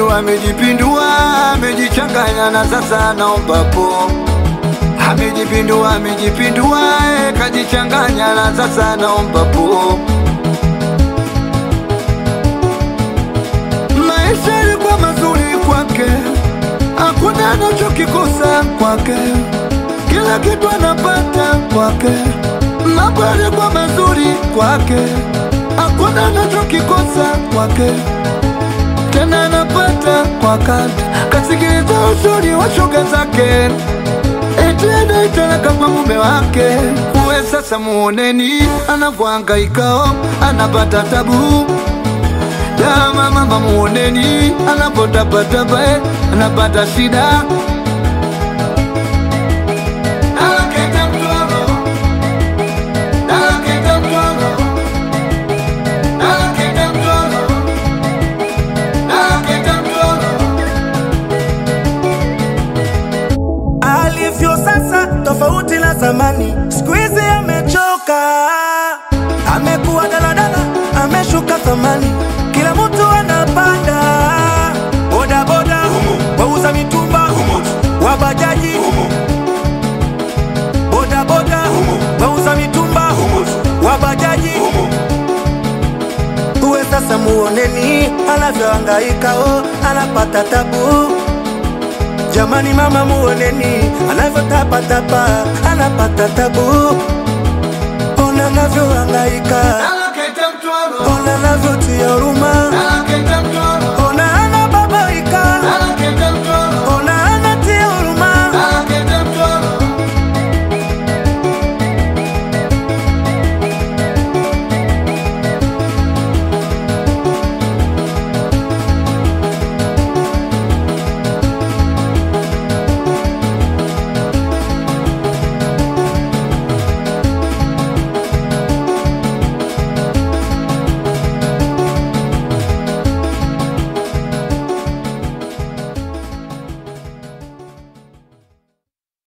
amejipindua, amejipindua, amejichanganya na sasa naomba po. Amejipindua, amejipindua, eh, kajichanganya na sasa naomba po. Maisha yalikuwa mazuri kwake, hakuna anachokikosa kwake, kila kitu anapata kwake. Mambo yalikuwa mazuri kwake, hakuna anachokikosa kwake, tena anapata kwa wakati. Kasikiliza ushauri wa shoga zake, eti anaitalaka kwa mume wake. Uwe sasa muoneni anavyohangaikao, anapata tabu Dama mama muoneni anapotabataba eh, anapata shida Anaketa mtoro, anaketa mtoro, anaketa mtoro, anaketa mtoro. alivyo sasa tofauti na zamani, siku hizi amechoka, amekuwa daladala, ameshuka thamani, kila mtu anapanda bodaboda, wauza mitumba, wabajaji, bodaboda, wauza mitumba, wabajaji uwe sasa muoneni anavyohangaika, oh, anapata tabu Jamani mama muoneni anavyotapatapa anapata tabu, ona anavyohangaika, Anaketa mtoro, ona anavyotia huruma, anaketa mtoro,